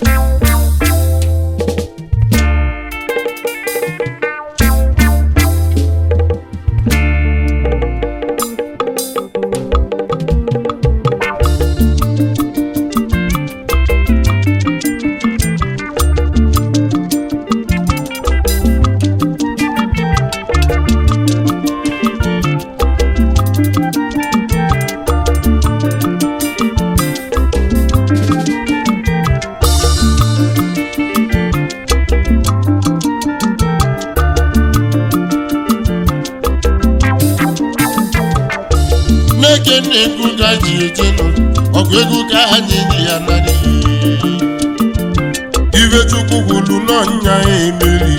n'eke na-ekwu ka ji eje nọ ọgụ ego ka anyị ji ya narị ibe chukwu gwulu n'ọnya ya emeri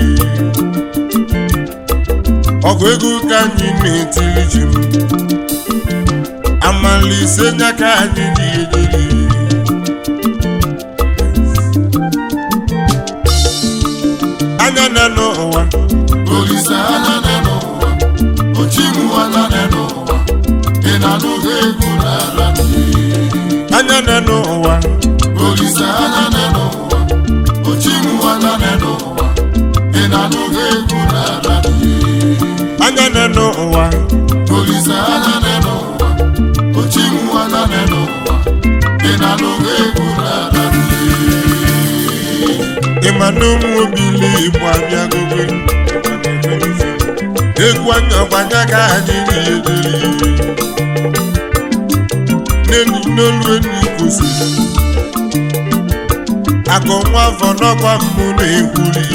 ọgụ ego ka anyị na-etiri ji m amalise nya ka anyị ji ejeri anya na n'ụwa Olise anya na n'ụwa, ochimu anya na n'ụwa, ị na-anụghị egwu n'ala anya na n'ụwa Olise anya na n'ụwa, ochimu anya na n'ụwa, ị na-anụghị egwu n'ala anya na n'ụwa Olise anya na n'ụwa, ochimu anya na n'ụwa, ị na-anụghị egwu n'ala ịma na ụmụ obili igbo abịagobe egwu anya gbanya ka anyị na-ederi n'elu n'olu enu kwụsịrị akụ nwa afọ n'ọkwa mbụ na-ekwuri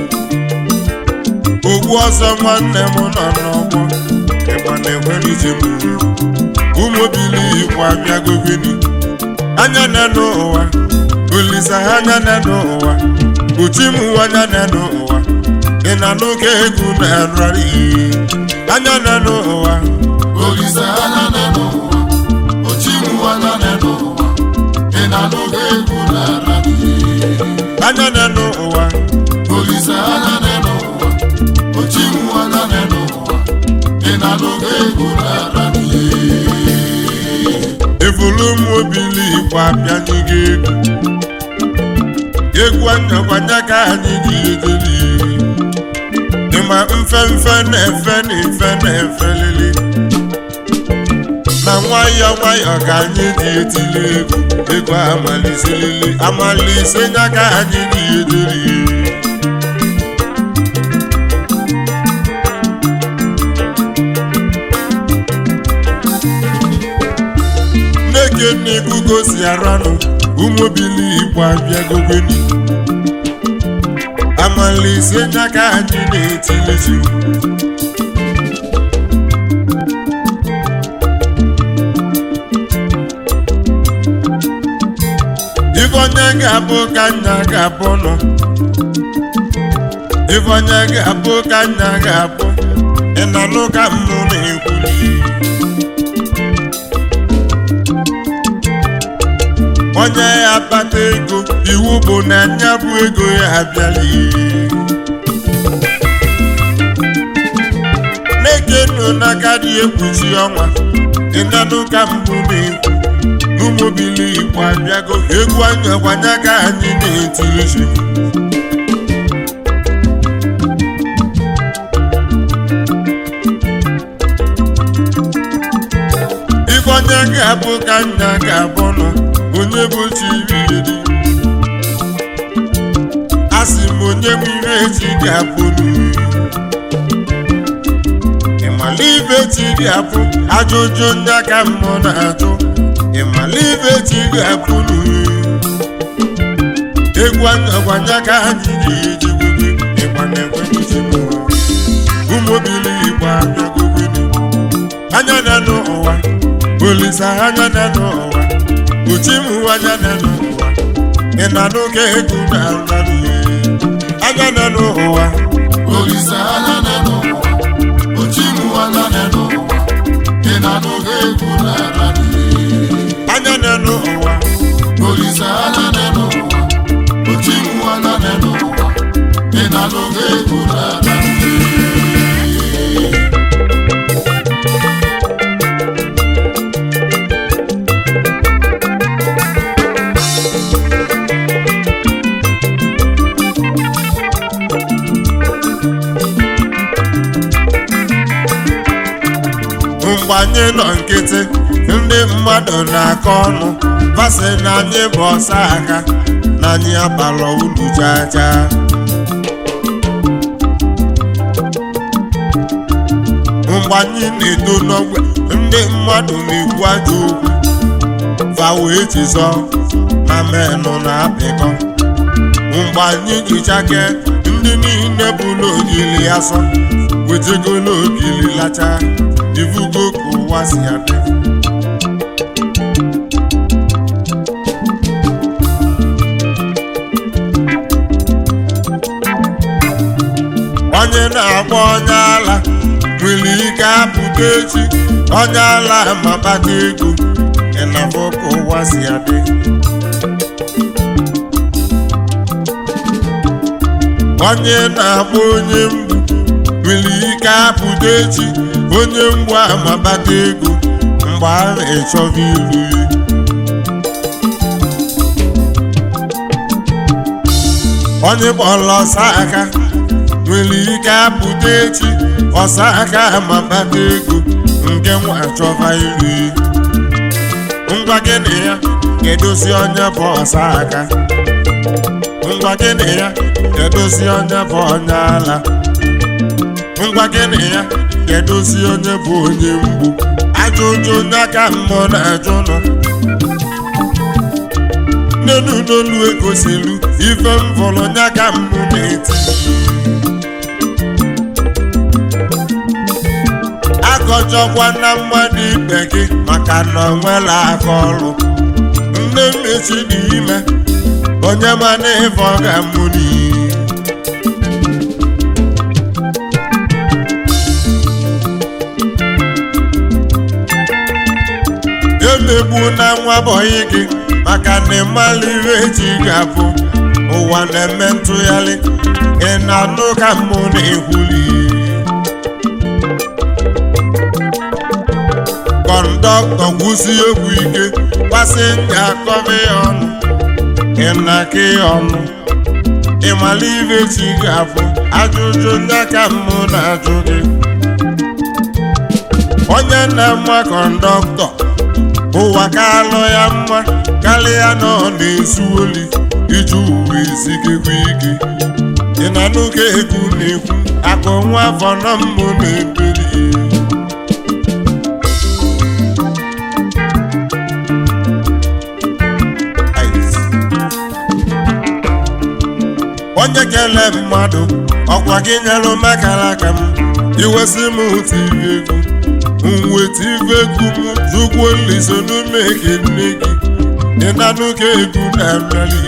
ogbu ọzọ nwanne m nọ n'ọgbọ ịgba na-ekwere ije m ụmụ obili igbo abịagobeni anya na n'ụwa olisa anya na n'ụwa uchi m anya na n'ụwa ị na n'oge egwu na-ararị anya na n'ụwa Olise anya na n'ụwa, ochimu anya na n'ụwa, ị na-anụghị egwu n'ala anya na n'ụwa Olise anya na n'ụwa, ochimu anya na n'ụwa, ị na-anụghị egwu n'ala evulu m obili igbo abịanyego egwu egwu anya gbanya ka anyị ji ejeri ịma mfe mfe na-efe na efe na-efe lili na nwayọọ nwayọọ ka anyị ji etili egwu egwu amaliselili amalise nya ka anyị ji ejeri nneke nnebugo si aranụ ụmụbili igbo abịagogweni amalise nya ka anyị na-etilizi ife onye ga-abụ ka nna ga-abụ nọ ife onye ga-abụ ka nna ga-abụ ị na nụ ka mmụ na-ekwuli onye ya akpata ego iwu bụ na nya bụ ego ya abịala na-ekenu n'aka dị ekpuchi ọnwa ịnanụ ka mbụ na-ekwu n'ụmụbili igbo abịago egwu anya gwanya ka anyị na-etirizi ife onye ga-abụ ka nna ga-abụ nọ onye bụ chiriri a sị m onye m ire echi ga-abụ n'uri ịmala ibe chi ga-abụ ajụjụ ndị aka mmụọ na-ajụ ịmala ibe chi ga-abụ n'uri egwu anyagwanya ka anyị ji eji gwebe ịgba na-ekwe iji m ụmụbili igbo abịagogene anya na n'ụwa olisa anya na n'ụwa uchimu anya na n'ụwa ị na n'oge egwu na nrarị anya na n'ụwa Olise anya na n'ụwa, ochimu anya na n'ụwa, ị na-anụghị egwu n'ala anya na n'ụwa Olise anya na n'ụwa, ochimu anya na n'ụwa, ị na-anụghị egwu n'ala mgbe anyị nọ nkịtị ndị mmadụ na-akọ ọnụ basị na anyị bụ ọsa aka na anyị abalọ ulu chaa chaa mgbe anyị na-eto n'ogbe ndị mmadụ na-ekwu ajọ okwu fa wee chizọ na menụ na-apịkọ mgbe anyị jichake ndị niile bụ n'ogili asọ wetego n'ogili lacha ivugo ka ụwa si adị onye na-agba onye ala nwere ike apụta echi onye ala mabata ego ịnafọ ka ụwa si adị onye na-agba onye mgbu nwere ike apụta echi onye mgbu amabata ego mgbe a na-echọba ilu ya onye kpọrọ ọsa aka nwere ike apụta echi ọsa aka amabata ego nke nwa achọba ilu ya ngwa gịnị ya kedozi onye bụ ọsa aka ngwa gịnị ya kedozi onye bụ onye ala ngwa gịnị ya kedozi onye bụ onye mgbu ajụjụ onye aka mmụọ na-ajụ nọ n'elu n'olu egosilu ife m vụrụ onye aka mmụ na-eti akọjọkwa na mmadụ ibe gị maka na ọ nwela aka ọrụ nne mmechi dị ime onye mana ife ọ ga-amụ n'iyi emegbu na nwa bọyị gị maka na ịmala ihe eji ga-abụ ụwa na-eme ntụgharị ị na-anụ ka mmụ na-ekwuli kọndọktọ gwụsi egwu ike pasenja akọba ya ọnụ ịnaka ya ọnụ ịmala ihe chi ga-abụ ajụjụ ndị aka mmụ na-ajụ gị onye na-ama kọndọktọ ụwa ka alụ ya mma karịa na ọ na-ezu oli iji uwe ezigekwa ike ị na n'oge egwu na-ekwu akụ nwa afọ na mmụ na-ebeli onye kele mmadụ ọkwa gị nyelụ makara aka m iwesị m tiri egwu mweta ife egwu m zụgwo liso n'ume ke nne gị ịnanụ ka egwu na-abịali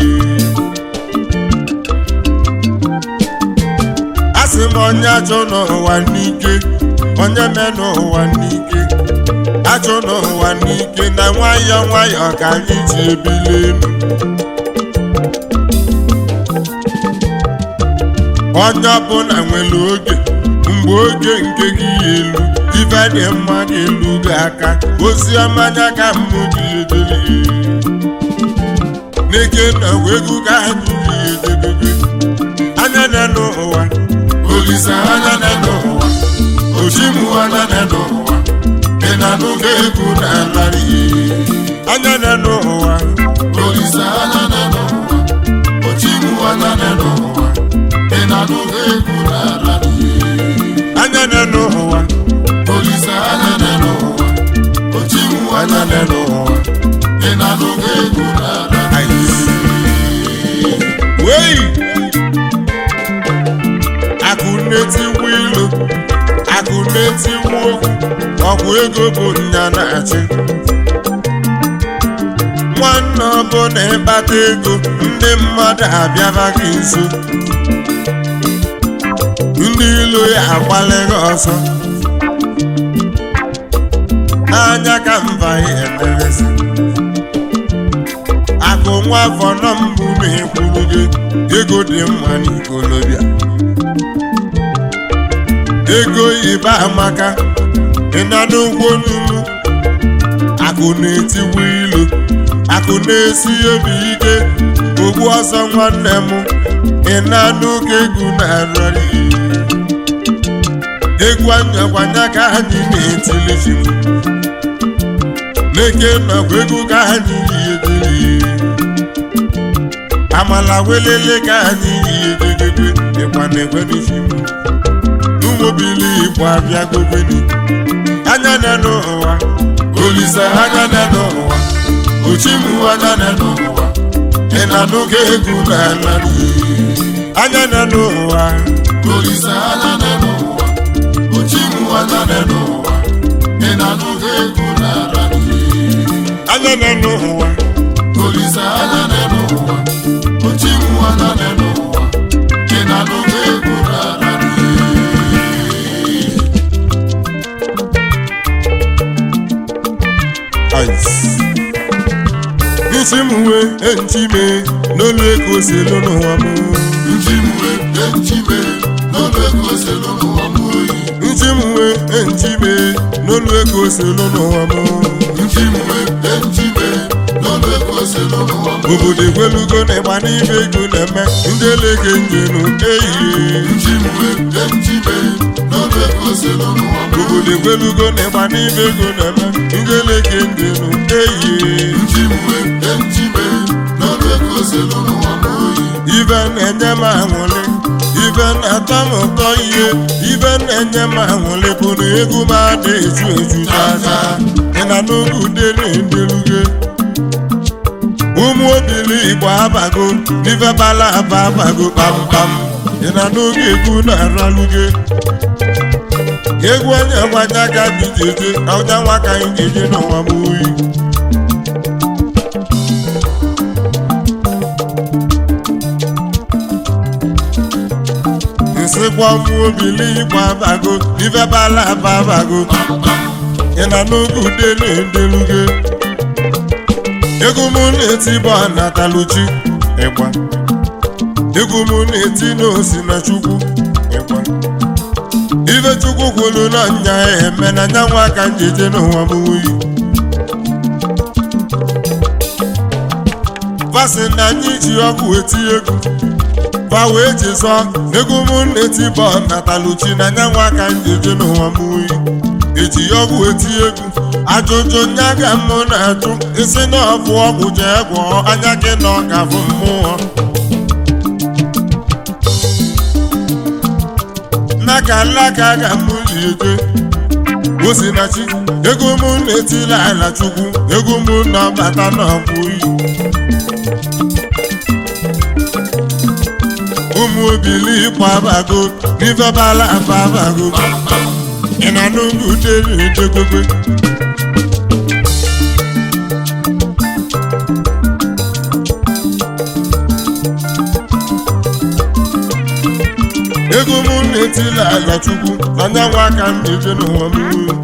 a sị m onye achọ n'ụwa n'ike onye me n'ụwa n'ike achọ n'ụwa n'ike na nwayọọ nwayọọ ka anyị ji ebili elu onye ọbụla nwere oge mgbe oge nke gị ya elu ife dị mma ga-elu gị aka ozi ọma anya ka mmụ ji edebe n'ike na egwu ka anyị ji edebe anya na n'ụwa Olise anya na n'ụwa ochimu anya na n'ụwa ị na-anụga egwu na-alarị anya na n'ụwa Olise anya na n'ụwa ochimu anya na n'ụwa ị na-anụga egwu na-alarị anya na n'ụwa Olise anya na n'ụwa ochimu anya na n'ụwa ị na-anụga egwu na-alarị wei akụ na-etiwu ilu akụ na-etiwu okwu ọgwụ ego bụ nya na-achị nwanne ọbụla ịkpata ego ndị mmadụ abịaba gị nso ndị ilo ya agbalịghị ọsọ n'anya ka mba ya emerezi akụ nwa afọ nọ mbụ ma ekwuru gị ego dị mma n'ikolobịa ego ibe amaka ịna n'ụgwọ n'ugwu akụ na-etiwu ilu akụ na-esi obi ike ogbu ọsọ nwanne m ịna n'oge egwu na-arịrị egwu anyakwanya ka anyị na-etili ji n'eke nakwa egwu ka anyị yi amala welele ka anyị yi edegede ịgba na-ekwe n'isi m n'ụmụbili igbo abịa gogoni anya na n'ụwa olise anya na n'ụwa ochimu anya na n'ụwa ị na n'oge egwu n'ala anya na n'ụwa Olise anya na n'ụwa Ochimu anya na n'ụwa Ị na-anụghị egwu n'ala anya na n'ụwa Olise anya na n'ụwa Ochimu anya na n'ụwa Ị na-anụghị egwu n'ala ice isi m wee ntime n'olu ego selu n'ụwa m Nchimwe enchime n'ọnụ ego selu n'ụwa m oyi ntị m wee ntime n'olu ego selu n'ụwa m Nchimwe enchime n'ọnụ ego selu n'ụwa m obodo ekwelugo na ịgba n'ibe ego na-eme ndị eleke njenu ehihie Nchimwe enchime n'ọnụ ego selu n'ụwa m obodo ekwelugo na ịgba n'ibe ego na-eme ndị eleke njenu ehihie Nchimwe enchime n'ọnụ ego selu n'ụwa m oyi ibe na-enye m aṅụrị ibe na-atọ m ụtọ ihe ibe na-enye m aṅụrị bụ na egwu m ada eju eju chacha ị na n'oge udere ndeluge ụmụ obili igbo abago n'ife bala aba abago kpamkpam ị na n'oge egwu na-araluge egwu onye gbanya ka dị jeje ọja nwa ka anyị ga-eje n'ụwa m oyi nsịkwa ụmụ obili igbo abago n'ife bala aba abago ị na n'oge udele ndeluge egwu m na-eti bụ anataluchi ịgba egwu m na-eti n'osi na chukwu ịgba ife chukwu kwuru na nya eme na nya nwa ka njeje n'ụwa m wuyi fasị na anyị ji ọgwụ eti egwu fa wee jizọ egwu m na-eti bụ nataluchi na nya nwa ka njeje n'ụwa m wuyi eji ọgwụ eti egwu ajụjụ nya ga mụ na-ajụ isi na ọbụ ọgwụ jee gwọọ anya gị na ọ ga-abụ mmụọ n'aka alaka ga mụ liete osinachi ego mụ na-etila ala chukwu ego mụ na-abata n'ọbụ iyi ụmụ obili ịkpọ abago n'ife bala aba abago ị na n'oge udere edegobe ego mụ na-etila ala chukwu anya nwa aka m na-eje n'ụwa m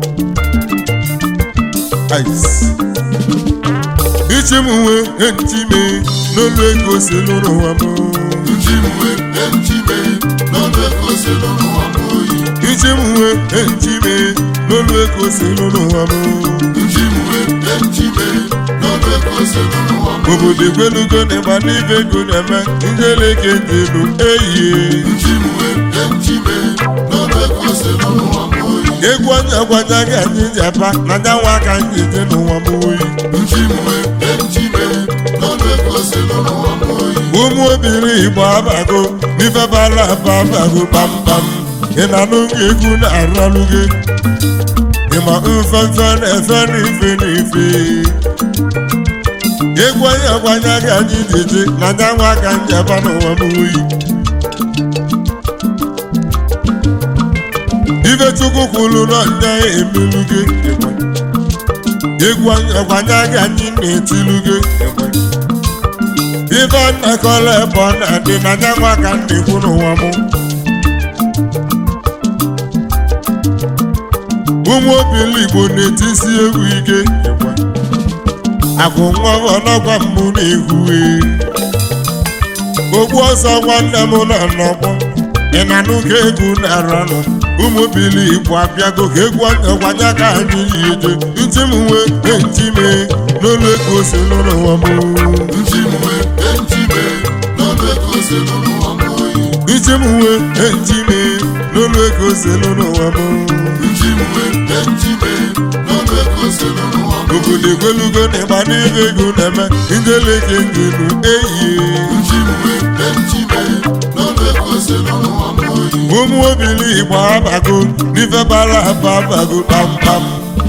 Ice. ichi m nwee enti mee n'olu ego si lụrụ ụwa m Nchimwe enchime n'ọnụ ego selu n'ụwa m oyi ichi m nwee enti mee n'olu ego si lụrụ ụwa m Nchimwe enchime n'ọnụ ego selu n'ụwa m obodo ekwelugo na ịgba n'ibe ego na-eme ndị eleke ndị elu eyie Nchimwe enchime n'ọnụ ego selu n'ụwa m oyi egwu onye gwanya gị anyị ji aba na nya nwa ka anyị dị n'ụwa m oyi Nchimwe enchime n'ọnụ ego selu n'ụwa m oyi ụmụ obiri igbo abago n'ife bara aba abago kpamkpam ị na n'oge egwu na-aralụ gị ịma mfefe na-efe n'ife n'ife egwu onye gwanya gị anyị ji je na nya nwa ka anyị aba n'ụwa m oyi ife chukwu kwuru na nya emelu gị ịgba. egwu onye gwanya gị anyị na-etilu gị ịgba. ife nnakọla ebe ọ na-adị na nya nwa ka m na-ekwu n'ụwa m ụmụ obili igbo na-etisi egwu ike agwụ nwa ọnọgwa mbụ na-ehue ogbu ọsọ nwanne m nọ n'ọgbọ ị na n'ụka egwu na-aranụ ụmụ obili igbo abịago ka egwu ọgwanya ka anyị yi eje ntị m wee ntị mee n'olu ego si n'ụwa m Nchimwe enchime n'ọnụ ego selu n'ụwa m oyi iji m wee ejime n'ụlọ ego selu n'ụwa m njiwe njiwe n'ọnụ ego selu n'ụwa m obodo egwelugo na ịgba n'ibe ego na-eme njeleke ngenu eyie njiwe njiwe n'ọnụ ego selu n'ụwa m oyi ụmụ obili igbo abago n'ife bara aba abago kpamkpam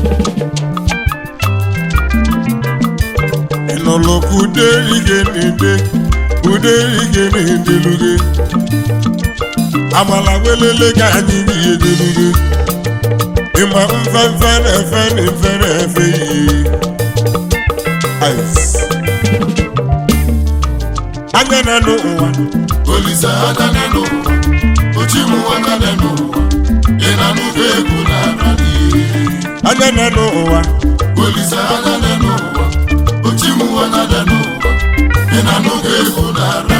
ịnụlụ ka uderige na-ede uderige na-edeluge amala welele ka anyị yi edeluge ịma mfefe na-efe na efe na-efe ihe Ice. anya na n'ụwa olise anya n'ụwa ochimu anya n'ụwa ị na-anụgo egwu na-ara n'ihe anya na n'ụwa olise anya n'ụwa ochimu anya n'ụwa ị na-anụgo egwu na-ara